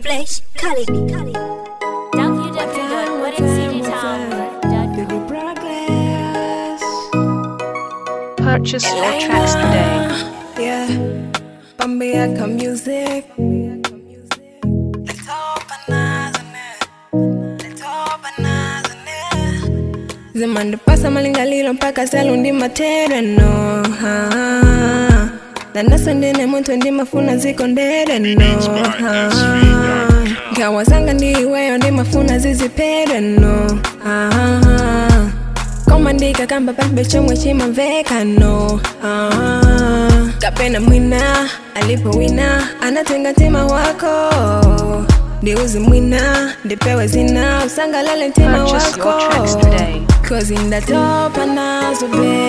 Flesh, Khalid. www.weddingcdtown.com. Purchase your tracks today. Yeah, Bambiaka music. Zimande pasa malingalilo mpaka salundi matereno ha. Dandaso ndine muntu ndi mafuna ziko ndereno ha. Ngawazanga ndiweyo ndi mafuna zizipereno ha. komandika kamba palibe chomwe chimamvekano ah. kapena mwina alipowina anatenga mtima wako ndiuzi mwina ndipewe zina usangalale mtima Purchase your wako tracks today. Cause ndatopa nazo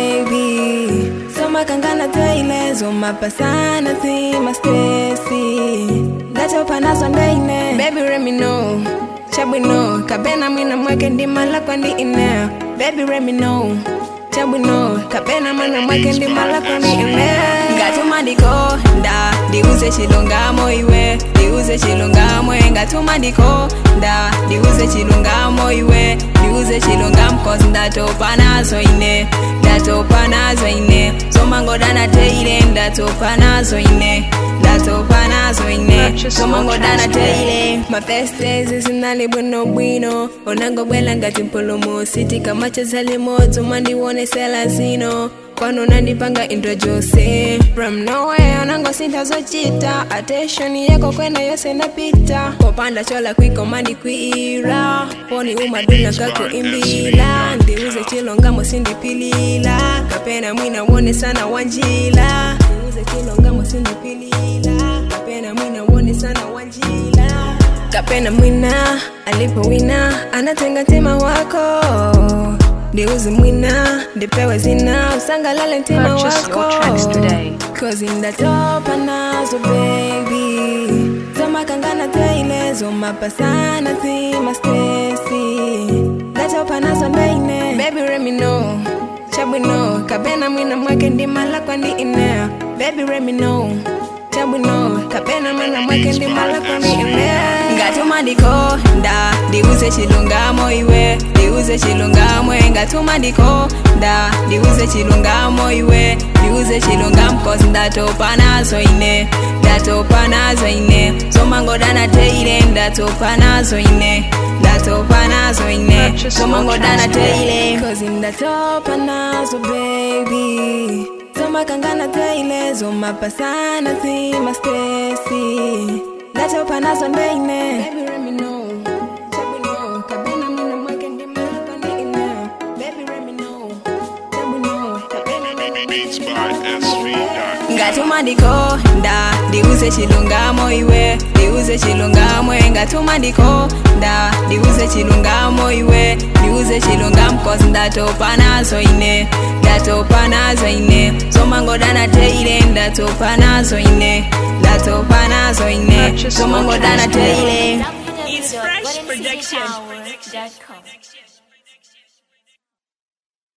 baby somakangana teilezo mapasana zima stresi ndatopa nazo ndeine baby let me know chabwino kapena mwina mwake ndimala kwandi ine baby let me know chabwino kapena mwina mwake ndimala kwandi ine ngatuma ndikonda ndiuze chilungamo iwe ndiuze chilungamo ngatuma ndikonda ndiuze chilungamo iwe ndiuze chilungamo cause ndatopa nazo ine ndatopa nazo ine somangodana teile ndatopa nazo ine ndatopa nazo ine Purchase somangodana your tracks teile mafestezi zinali bwino bwino onangobwela ngati mpulumu kama chazalimodzo mandiwonesela zino kwano nandipanga intro jose from nowhere onangosintha zochita attention yako kwena yose napita popanda chola kwiko mandikwiira poni umaduna kakuimbila ndiuze chilongamo sindipilila kapena mwina wone sana wanjila ndiuze chilongamo sindipilila kapena mwina wone sana wanjila kapena mwina alipowina anatenga mtima wako ndiuzi mwina ndipewe zina usangalale mtima Purchase your wako tracks today. Cause ndatopa nazo baby zomakangana teilezo mapasana zima stresi ndatopa nazo ndeine baby let me know chabwino kapena mwina mwake ndimala kwandi ine baby let me know chabwino kapena mwina mwake ndimala kwandi ine ngatuma ndikonda ndiuze chilungamo iwe ndiuze chilungamo ngatuma ndikonda ndiuze chilungamo iwe ndiuze chilungamo cause ndatopa nazo ine ndatopa nazo ine somangodana teile ndatopa nazo ine ndatopa nazo ine Purchase your somangodana tracks today. teile cause ndatopa nazo baby zomakangana teilezo mapasana zima stresi ndatopa nazo ndeine Baby, let me know. Chabwino, kapena mwina mwake ndimala kwandi ine. Baby, let me know. Chabwino, kapena mwina Beats by SV. ngatuma ndikonda ndiuze chilungamo iwe ndiuze chilungamo ngatuma ndikonda ndiuze chilungamo iwe ndiuze chilungamo cause ndatopa nazo ine ndatopa nazo ine somangodana teile ndatopa nazo ine ndatopa nazo ine Purchase your somangodana tracks today. teile www.weddingcdtown.com.